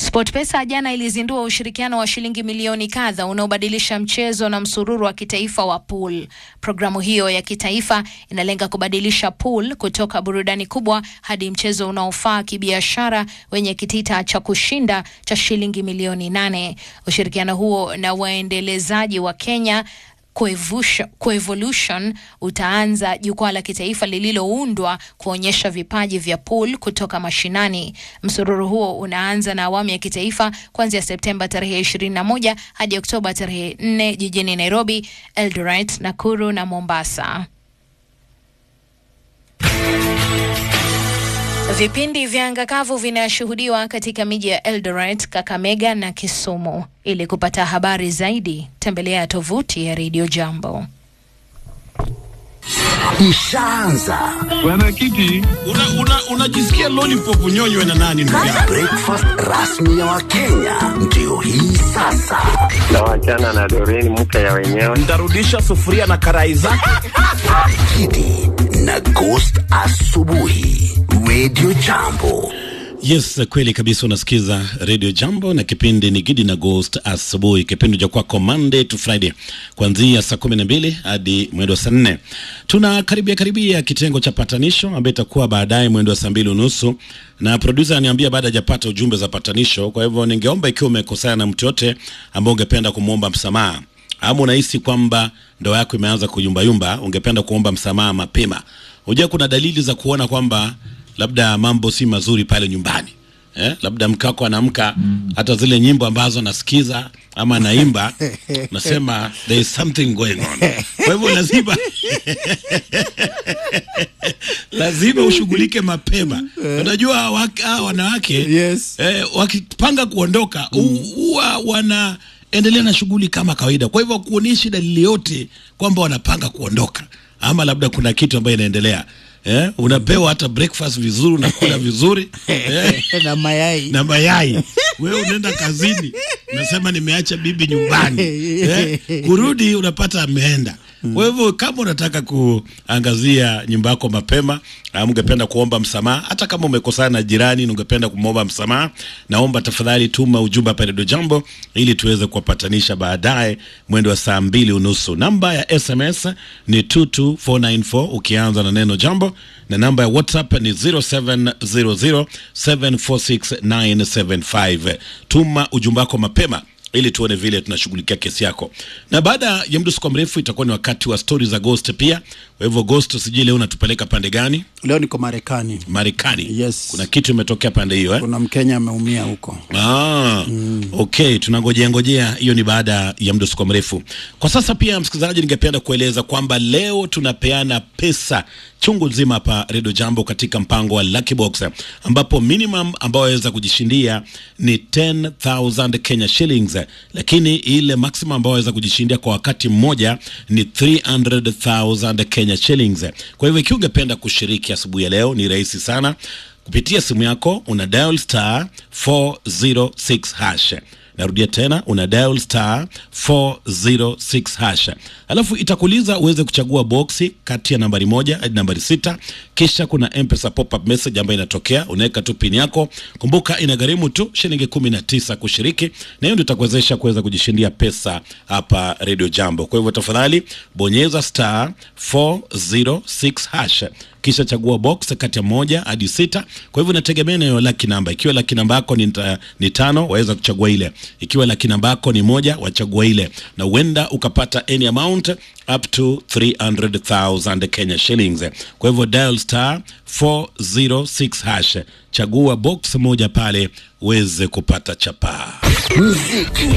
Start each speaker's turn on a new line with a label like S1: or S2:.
S1: SportPesa jana ilizindua ushirikiano wa shilingi milioni kadha unaobadilisha mchezo na msururu wa kitaifa wa pool. Programu hiyo ya kitaifa inalenga kubadilisha pool kutoka burudani kubwa hadi mchezo unaofaa kibiashara wenye kitita cha kushinda cha shilingi milioni nane. Ushirikiano huo na waendelezaji wa Kenya Coevolution utaanza jukwaa la kitaifa lililoundwa kuonyesha vipaji vya pool kutoka mashinani. Msururu huo unaanza na awamu ya kitaifa kuanzia Septemba tarehe 21 hadi Oktoba tarehe 4 jijini Nairobi, Eldoret, Nakuru na Mombasa. Vipindi vya anga kavu vinashuhudiwa katika miji ya Eldoret, Kakamega na Kisumu. Ili kupata habari zaidi, tembelea tovuti ya Radio Jambo.
S2: Ishaanza
S3: Bwana Kiti, unajisikia una, una lollipop unyonywe na nani ndugu yangu?
S2: breakfast rasmi ya Wakenya ndio hii sasa.
S4: Tawachana na Doreen mke ya wenyewe.
S3: Ntarudisha sufuria na karai zake.
S2: Kidi na Ghost asubuhi, Radio Jambo.
S5: Yes, kweli kabisa. Unasikiza Radio Jambo na kipindi ni Gidi na Ghost asubuhi, kipindi cha kwako Monday to Friday kuanzia saa kumi na mbili hadi mwendo wa saa nne. Tuna karibia karibia kitengo cha patanisho ambayo itakuwa baadaye mwendo wa saa mbili unusu, na producer aniambia baada hajapata ujumbe za patanisho. Kwa hivyo ningeomba ikiwa umekosana na mtu yote ambao ungependa kumwomba msamaha ama unahisi kwamba ndoa yako imeanza kuyumbayumba, ungependa kuomba msamaha mapema. Unajua kuna dalili za kuona kwamba labda mambo si mazuri pale nyumbani eh? Labda mkako anaamka hata zile nyimbo ambazo anasikiza ama anaimba, nasema there is something going on. Kwa hivyo lazima lazima ushughulike mapema. Unajua hawa- hawa wanawake
S6: Yes.
S5: eh, wakipanga kuondoka hu- huwa wanaendelea na shughuli kama kawaida. Kwa hivyo kuonyeshi dalili yote kwamba wanapanga kuondoka ama labda kuna kitu ambayo inaendelea. Eh, unapewa hata breakfast vizuri, unakula vizuri eh,
S6: na mayai
S5: na mayai. Wewe unaenda kazini, unasema nimeacha bibi nyumbani eh, kurudi unapata ameenda. Kwa hivyo kama unataka kuangazia nyumba yako mapema, au ungependa kuomba msamaha, hata kama umekosana na jirani na ungependa kumwomba msamaha, naomba tafadhali tuma ujumbe hapa Radio Jambo ili tuweze kuwapatanisha baadaye mwendo wa saa mbili unusu. Namba ya SMS ni 22494 ukianza na neno jambo, na namba ya WhatsApp ni 0700746975. Tuma ujumbe wako mapema ili tuone vile tunashughulikia kesi yako. Na baada ya muda usikuwa mrefu itakuwa ni wakati wa stori za Ghost pia. Kwa hivyo Ghost, sijui leo unatupeleka pande gani?
S6: leo niko Marekani.
S5: Marekani.
S6: Yes.
S5: Kuna kitu imetokea pande hiyo eh?
S6: Kuna Mkenya ameumia huko.
S5: Ah, okay, tunangojea ngojea, hiyo ni baada ya muda usikuwa mrefu. Kwa sasa pia, msikilizaji, ningependa kueleza kwamba leo tunapeana pesa chungu nzima hapa Redio Jambo katika mpango wa Lucky Box ambapo minimum ambayo waweza kujishindia ni 10000 Kenya shillings, lakini ile maximum ambayo waweza kujishindia kwa wakati mmoja ni 300000 Kenya shillings. Kwa hivyo ikiwa ungependa kushiriki asubuhi ya leo, ni rahisi sana kupitia simu yako una dial star 406 hash narudia tena una dial star 406 hash alafu itakuuliza uweze kuchagua boksi kati ya nambari moja hadi nambari sita kisha kuna mpesa pop-up message ambayo inatokea unaweka tu pin yako kumbuka inagharimu tu shilingi kumi na tisa kushiriki na hiyo ndio itakuwezesha kuweza kujishindia pesa hapa radio jambo kwa hivyo tafadhali bonyeza star 406 hash kisha chagua box kati ya moja hadi sita. Kwa hivyo inategemea na hiyo laki namba. Ikiwa laki namba yako ni, ta- ni tano, waweza kuchagua ile. Ikiwa laki namba yako ni moja, wachagua ile, na huenda ukapata any amount up to 300,000 Kenya shillings. Kwa hivyo dial star 406 hash, chagua box moja pale uweze kupata chapaa.
S2: Muziki